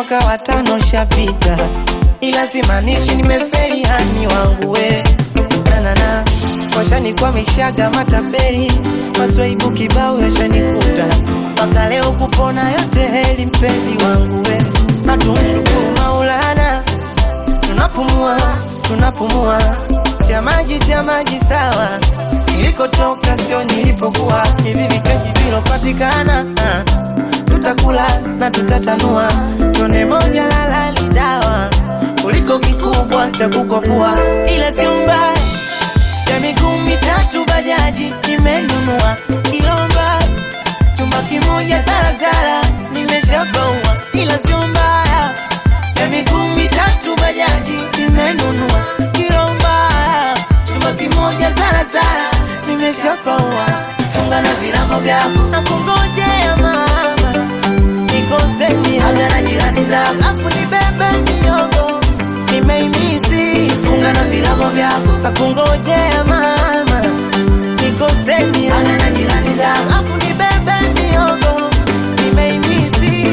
mwaka wa tano shapita, ila simaanishi nimefeli hani wangu we nanana washanikwamishaga matapeli maswaibu kibao yashanikuta mpaka leo kupona yote heli mpenzi wangu we hatumshukuru Maulana tunapumua tunapumua cha maji cha maji sawa nilikotoka sio nilipokuwa hivi vichaji vilopatikana ah, tutakula na tutatanua tone moja lalali dawa kuliko kikubwa cha kukopua ila sio mbaya ya miguu mitatu bajaji nimenunua kilomba chumba kimoja zarazara nimeshabaua ila sio mbaya ya miguu mitatu bajaji nimenunua kilomba chumba kimoja zarazara nimeshabaua funga na virago vyako na kungojea mama nikoseni aga na jirani zako afu nibebe miogo nimeimisi funga na virago vyako nakungojea mama nikoseni aga na jirani zako afu nibebe miogo nimeimisi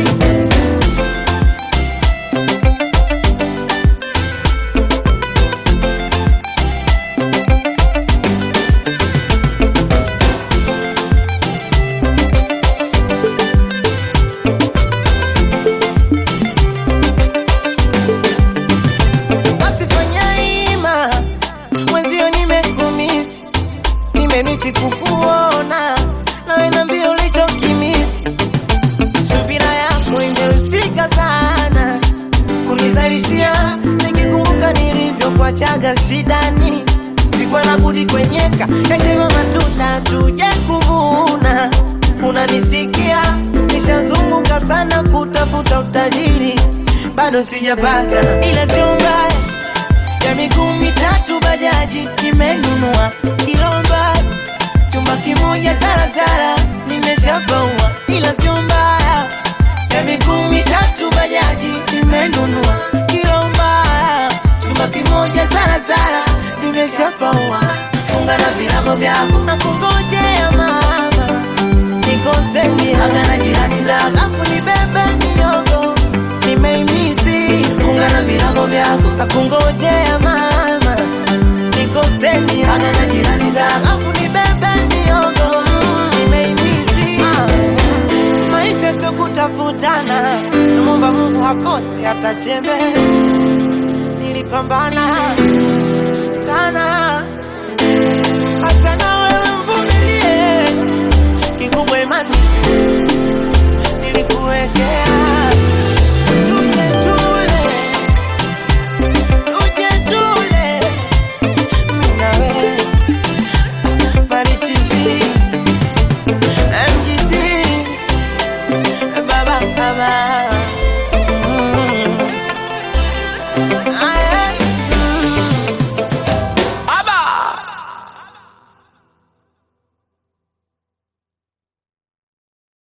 basi fanya ima mwenzio nimekumisi nimemisi kukuona nawe nambia ulichokimisi subira yako imehusika sana kunizalishia nikikumbuka nilivyokuachaga shidani sikuwa na budi kwenyeka yashema matunda tuje kuvuna unanisikia nishazunguka sana kutafuta utajiri bado sijapata ila sio mbaya ya miguu mitatu bajaji nimenunua kilomba chumba kimoja zarazara nimeshabaua ila sio mbaya ya miguu mitatu bajaji nimenunua kilomba chumba kimoja zarazara nimeshabaua funga na virago vyako na kungojea mama nikoseni aga na jirani zako afu nibebe miogo nimeimisi funga na virago vyako na kungojea mama nikoseni aga na jirani zako afu nibebe miogo nimeimisi maisha sio kutafutana namwomba mungu hakosi hata chembe nilipambana sana hata na wewe mvumilie kikubwa imani tu